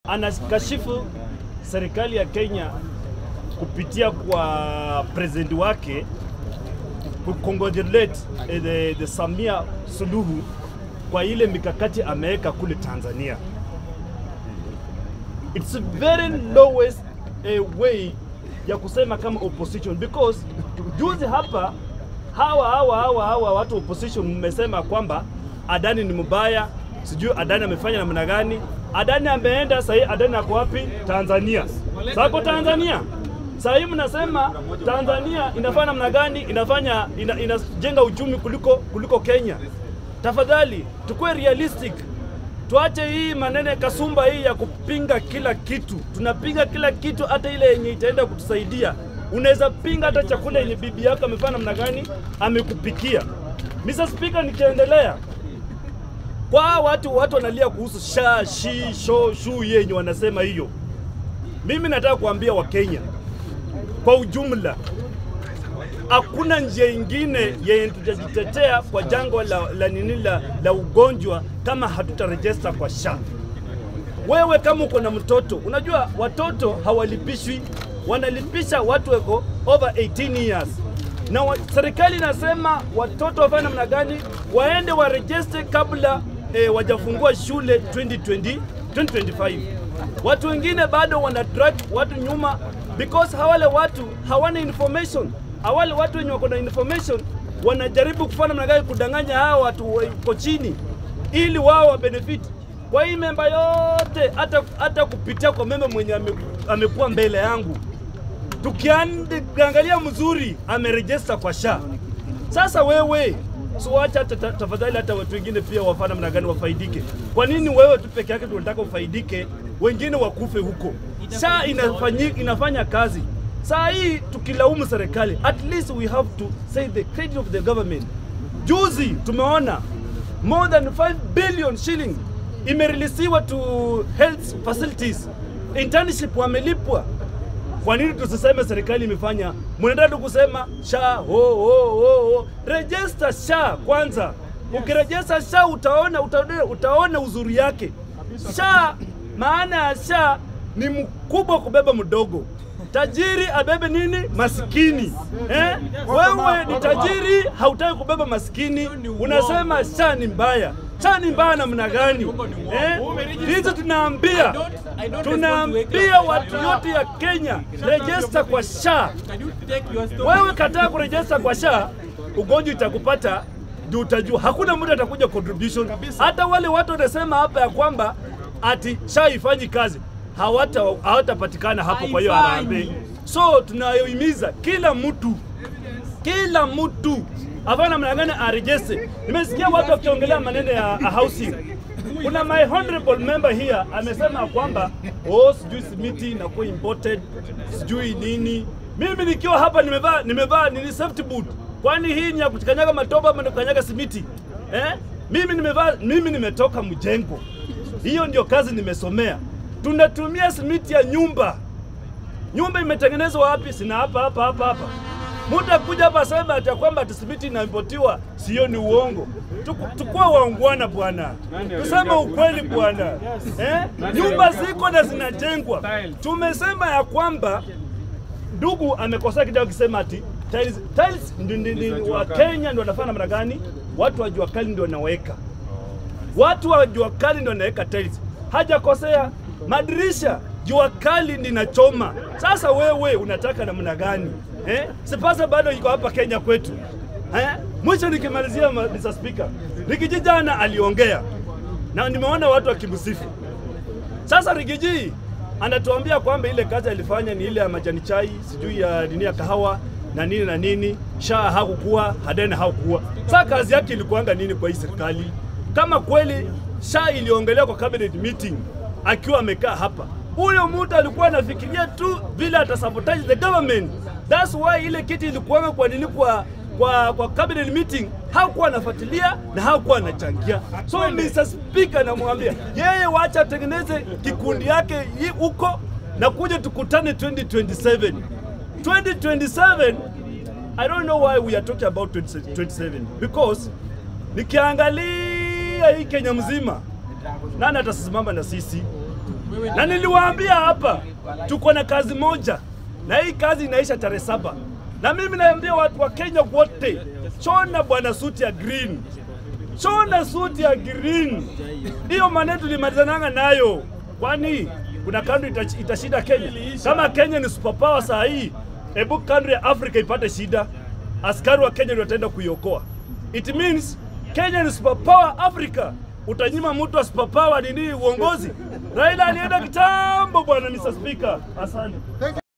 anakashifu serikali ya Kenya kupitia kwa president wake kucongratulate eh, the, the Samia Suluhu kwa ile mikakati ameweka kule Tanzania. It's a very lowest eh, way ya kusema kama opposition because juzi hapa hawa hawa hawa hawa watu opposition mmesema kwamba Adani ni mbaya, sijui Adani amefanya namna gani. Adani ameenda sahii, Adani ako wapi? Tanzania. Sako Tanzania. Sasa hii mnasema Tanzania inafanya namna gani? Inafanya ina, inajenga uchumi kuliko kuliko Kenya. Tafadhali tukue realistic, tuache hii maneno ya kasumba hii ya kupinga kila kitu. Tunapinga kila kitu, hata ile yenye itaenda kutusaidia. Unaweza pinga hata chakula yenye bibi yako amefanya namna gani, amekupikia. Mr. Speaker, nikiendelea kwa watu watu wanalia kuhusu sha shi sho shu yenye wanasema hiyo, mimi nataka kuambia Wakenya kwa ujumla, hakuna njia ingine yenye tutajitetea kwa jangwa la, la nini la, la ugonjwa kama hatutarejesta kwa SHA. Wewe kama uko na mtoto, unajua watoto hawalipishwi, wanalipisha watu wako over 18 years na wa, serikali inasema watoto wafanye namna gani, waende warejeste kabla eh, wajafungua shule 2020, 2025. Watu wengine bado wana drag watu nyuma because hawale watu hawana information. Hawale watu wenye wako na information wanajaribu kufanya namna gani kudanganya hawa watu wako chini ili wao wa benefit kwa hii memba yote, hata hata kupitia kwa memba mwenye ame, amekuwa mbele yangu tukiangalia mzuri amerejesta kwa SHA. Sasa wewe so wacha hata ta- tafadhali hata watu wengine pia wafana namna gani wafaidike. Kwa nini wewe tu peke yake tunataka ufaidike, wengine wakufe huko? SHA inafanyi, inafanya kazi. Saa hii tukilaumu serikali, at least we have to say the credit of the government. Juzi tumeona more than 5 billion shilling imerelisiwa to health facilities. Internship wamelipwa kwa nini tusiseme serikali imefanya? Mnaenda tu kusema SHA ho ho ho ho. Register SHA kwanza. Ukirejesta SHA utaona, utaona utaona uzuri yake. SHA maana ya SHA ni mkubwa kubeba mdogo. Tajiri abebe nini? Maskini. Eh? Wewe ni tajiri hautaki kubeba maskini, unasema SHA ni mbaya. SHA ni mbaya namna gani? Eh? Hizo tunaambia tunaambia watu yote ya Kenya rejesta kwa SHA. Wewe kataa kurejesta kwa SHA, ugonjwa itakupata juu utajua hakuna mtu atakuja contribution. Hata wale watu wanasema hapa ya kwamba ati SHA ifanyi kazi hawata hawatapatikana hapo. Kwa hiyo harambee, so tunayohimiza kila mtu kila mtu afanye namna gani arejeste. Nimesikia watu wakiongelea maneno ya ya housing. Kuna my honorable member here amesema kwamba oh, sijui simiti inakuwa imported sijui nini. Mimi nikiwa hapa nimevaa nimevaa nini safety boot, kwani hii ni ya kukanyaga matoba ama ni kukanyaga simiti eh? Mimi nimevaa mimi nimetoka mjengo, hiyo ndio kazi nimesomea. Tunatumia simiti ya nyumba nyumba imetengenezwa wapi? Sina hapa hapa hapa hapa. Mtu akuja hapa asema ati ya kwamba ati simiti inaimpotiwa, sio ni uongo. Tuku- Tukua waungwana bwana, tuseme ukweli bwana eh? Nyumba ziko na zinajengwa. Tumesema ya kwamba ndugu amekosea kidogo akisema ati tiles, tiles ndi, ndi, ndi, wa Kenya ndio wanafanya namna gani? Watu wa jua kali ndio wanaweka watu wa jua kali ndio wanaweka tiles. Hajakosea. Madirisha jua kali linachoma. Sasa wewe unataka namna gani eh? Sipasa bado iko hapa Kenya kwetu eh? Mwisho nikimalizia, ma- Mr. Speaker, Rigiji jana aliongea na nimeona watu wakimsifu. Sasa Rigiji anatuambia kwamba ile kazi alifanya ni ile ya majani chai, sijui ya nini ya kahawa na nini na nini, SHA hakukuwa, Hadena hakukuwa. Sasa kazi yake ilikuanga nini kwa hii serikali? Kama kweli SHA iliongelewa kwa cabinet meeting akiwa amekaa hapa, huyo mtu alikuwa anafikiria tu vile atasabotage the government. That's why ile kiti ilikuanga kwa nini kwa kwa, kwa cabinet meeting hakuwa anafuatilia na hakuwa anachangia. So Mr. Speaker, namwambia yeye, wacha atengeneze kikundi yake hii huko na kuja tukutane 2027. 2027 I don't know why we are talking about 2027 because nikiangalia hii Kenya mzima, nani atasimama na sisi? na niliwaambia hapa tuko na kazi moja, na hii kazi inaisha tarehe saba, na mimi naambia watu wa Kenya wote, chona bwana suti ya green, chona suti ya green. Hiyo maneno tulimalizananga nayo, kwani kuna country ita- itashinda Kenya? Kama Kenya ni superpower saa hii, hebu country ya Afrika ipate shida, askari wa Kenya ndio wataenda kuiokoa. It means Kenya ni superpower Africa. Utanyima mtu wa superpower nini uongozi? Raila alienda kitambo bwana, Mr. Speaker. Asante.